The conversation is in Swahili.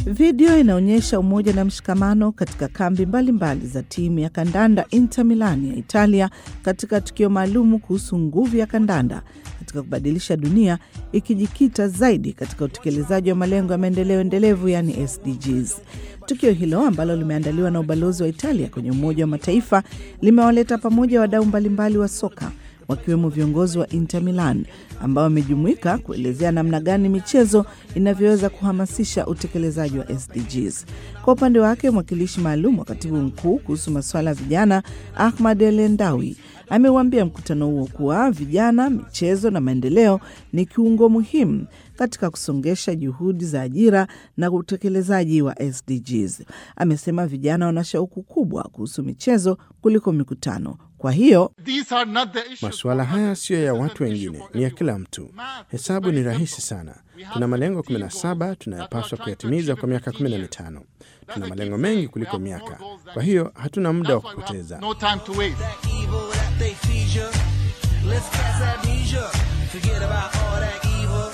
Video inaonyesha umoja na mshikamano katika kambi mbalimbali mbali za timu ya kandanda Inter Milan ya Italia katika tukio maalumu kuhusu nguvu ya kandanda katika kubadilisha dunia ikijikita zaidi katika utekelezaji wa malengo ya maendeleo endelevu yani SDGs. Tukio hilo ambalo limeandaliwa na ubalozi wa Italia kwenye Umoja wa Mataifa limewaleta pamoja wadau mbalimbali wa soka wakiwemo viongozi wa Inter Milan ambao wamejumuika kuelezea namna gani michezo inavyoweza kuhamasisha utekelezaji wa SDGs. Kwa upande wake, mwakilishi maalum wa katibu mkuu kuhusu masuala ya vijana Ahmad El Endawi ameuambia mkutano huo kuwa vijana, michezo na maendeleo ni kiungo muhimu katika kusongesha juhudi za ajira na utekelezaji wa SDGs. Amesema vijana wana shauku kubwa kuhusu michezo kuliko mikutano. Kwa hiyo masuala haya siyo ya watu wengine, ni ya kila mtu. Hesabu ni rahisi sana. Tuna malengo 17 tunayopaswa kuyatimiza kwa miaka 15. Tuna malengo mengi kuliko miaka, kwa hiyo hatuna muda wa kupoteza. Let's cast amnesia. Forget about all that evil.